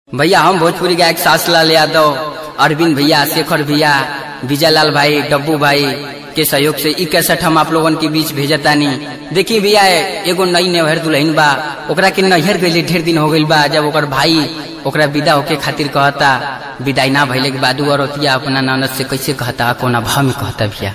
भैया हम भोजपुरी गायक सासलाल यादव अरविंद भैया शेखर भैया विजयलाल भाई डब्बू भाई के सहयोग से ई कैसेट हम आप लोगन के बीच भेजतानी देखी भैया एगो नई नेहर दुल्हन बा ओकरा के नैहर गईले ढेर दिन हो गइल बा जब ओकर भाई ओकरा विदा होके खातिर कहता विदाई ना भइले के बाद और औरतिया अपना ननद से कैसे कहता कोना भाव में कहता भैया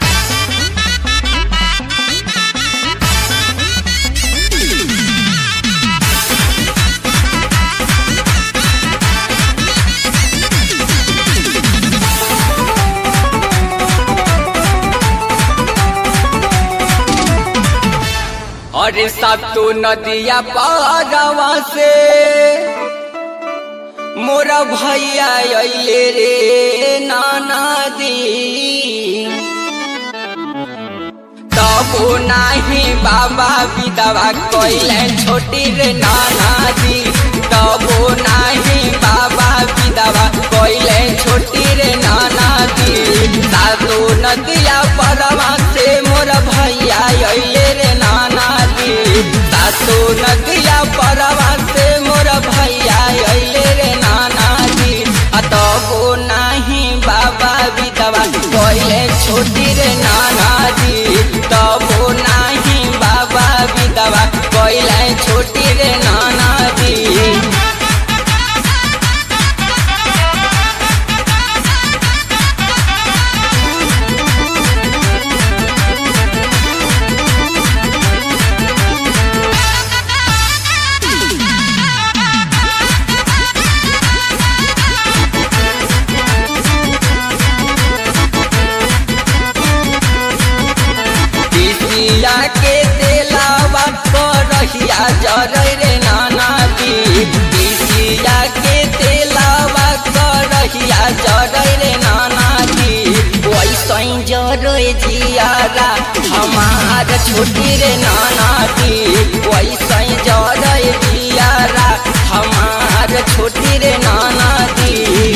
अरे सतु नदिया पारवा से मोरा भैया अइले रे नाना दी तबो नाही बाबा विधवा कइले छोटी रे नाना दी तबो नाही बाबा विधवा कइले छोटी रे नाना दी सातो नदिया परवा से मोर भैया अइले रे नाना दी सातो नदिया परवा से मोर भैया अइले रे नाना दी अतबो नाही बाबा विधवा कइले छोटी रे नाना दी तबो नाही बाबा विधवा कइले छोटी रे नाना दी पिसिया के तेलावा करहिया जरै रे नाना दी पिसिया के तेलावा करहिया जरै रे नाना दी वैसै जरै जियारा हमार छोटी रे नाना दी वैसै जरै जियारा हमार छोटी रे नाना दी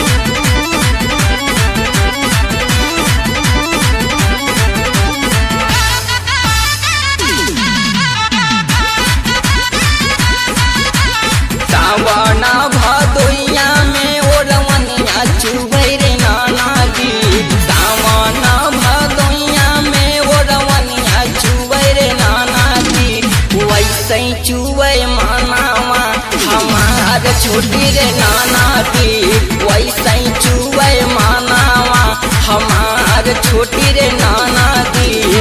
सावना भदोइया में ओरवनिया चुबै रे नाना दी सावना भदोइया में ओरवनिया चुबै रे नाना दी वैसे चुबै मानावा हमार छोटी रे नाना दी वैसे चुबै मानावा हमार छोटी रे नाना दी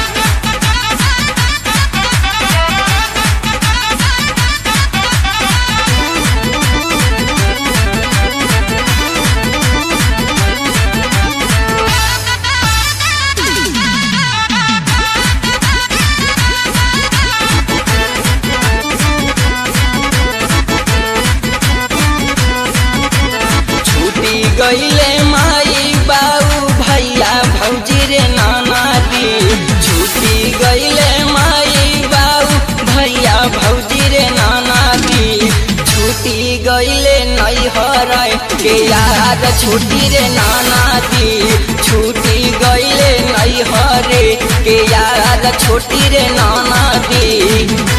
छूटी गईले माई बाऊ भैया भौजी रे नाना दी छूटी गईले माई बाऊ भैया भौजी रे नाना दी छूटी गईले नैहर के याद छूटी रे नाना दी छूटी गईले नैहर के याद छोटी रे नाना दी